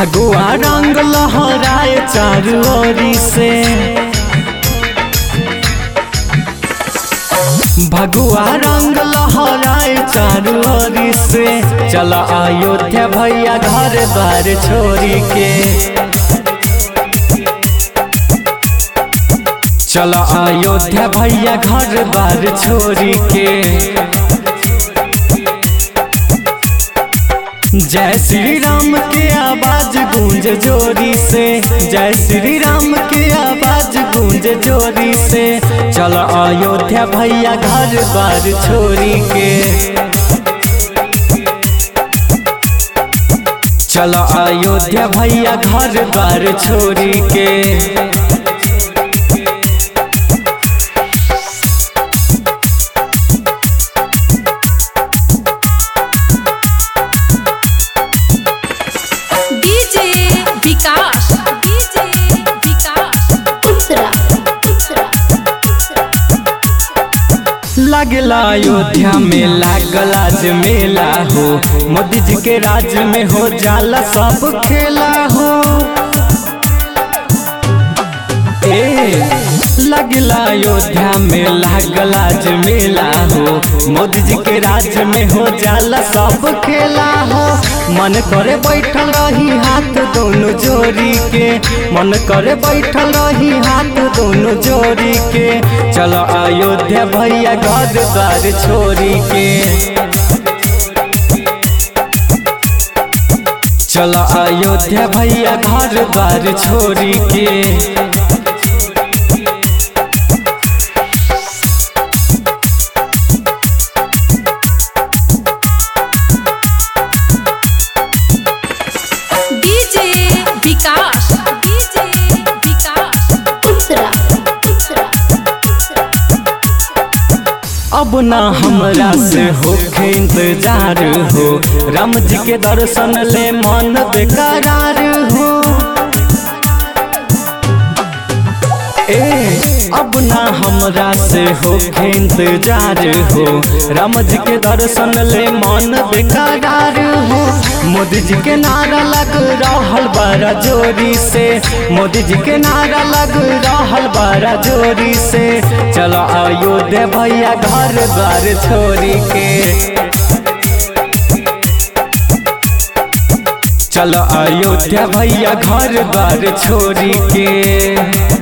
भगवा रंग लहराए चारू ओरी से भगवा रंग लहराए चारू ओरी से चल अयोध्या भैया घर द्वार छोड़ी के चल अयोध्या भैया घर द्वार छोड़ी के जय श्री राम के आवाज गूंज जोरी से जय श्री राम के आवाज गूंज जोरी से चल अयोध्या भैया घर बार छोड़ी के चल अयोध्या भैया घर बार छोड़ी के डीजे विकास डीजे विकास उत्तरा उत्तरा लगला अयोध्या में लागल आज मेला हो मोदी जी के राज में हो जाला सब खेला हो ए लगला अयोध्या में लागल आज मेला हो मोदी जी के राज में हो जाला सब खेला हो मन करे बैठल रही हाथ दोनों जोड़ी के मन करे बैठल रही हाथ दोनों जोड़ी के चलो अयोध्या भैया घर द्वार छोड़ी के चलो अयोध्या भैया घर द्वार छोड़ी के डीजे विकास डीजे विकास उत्तरा उत्तरा अब ना हमरा से होखे इंतजार हो राम जी के दर्शन ले मन बेकरार हो ए अब ना हमरा से होखे इंतजार हो राम जी के दर्शन ले मन बेकरार हो मोदी जी के नारा लग रहल बारा जोरी से मोदी जी के नारा लग रहल बारा जोरी से चलो अयोध्या भैया घर द्वार छोड़ी के चलो अयोध्या भैया घर द्वार छोड़ी के